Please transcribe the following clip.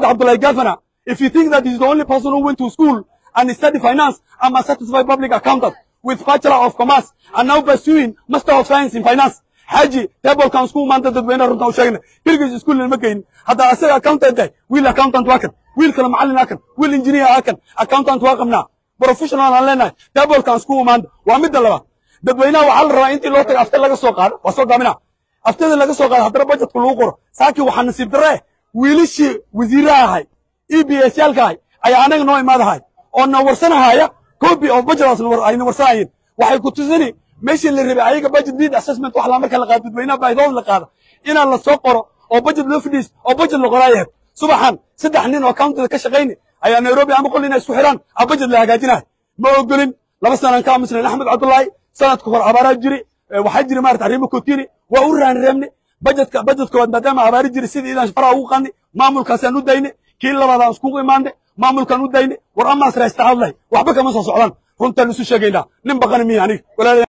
Abdullah Governor, if you think that he's the only person who went to school and studied finance, I'm a certified public accountant with Bachelor of Commerce and now pursuing Master of Science in Finance. xaaji tablekan isku maanta dadweynaha runta u sheegna keligiis iskuul ma geynin hadda asaga accountant tahay wiil accountant waa kan wiil kale macallin waa kan wiil engineer waa kan accountant waa qabnaa professional aan leenahay tablekan isku maanta waa midda labaad dadweynaha waxaa la rabaa intii loo tago afta laga soo qaado waa soo gaabina aftada laga soo qaado haddana budgetka lagu qoro saakii waxaa nasiib darre wiilashii wasiiraha ahay e b s yaalka ahay ayaa anaga noo imaadahay oo na warsanahaya copy of budgetaas ayna warsanayeen waxay ku tusini meeshii la rabay ayaga budget need assessment wax la marka la qaado dadweynaha baahidood la qaado inaan la soo qoro oo budget loo fadhiis oo budget la qoraayahay subaxan saddex nin oo countyda ka shaqayni ayaa nairobi ama qol inay isku xiraan a budget la hagaajinahay ma ogolin laba sanaan ka aamusnayn axmed cabdullaahi sanadka hor abaaraa jiri waxaa jiri maarata arrimo kotini waa u raanreebni budgetka budgetkood maadaama abaari jiri sidii idaan faraha ugu qadni maamulkaasaan u dayni kii labaadaan iskugu imaanne maamulkaan u dayni war amaas raysta hadlay waxba kama soo socdaan runtaan isu sheegaynaa nin baqani miya aniga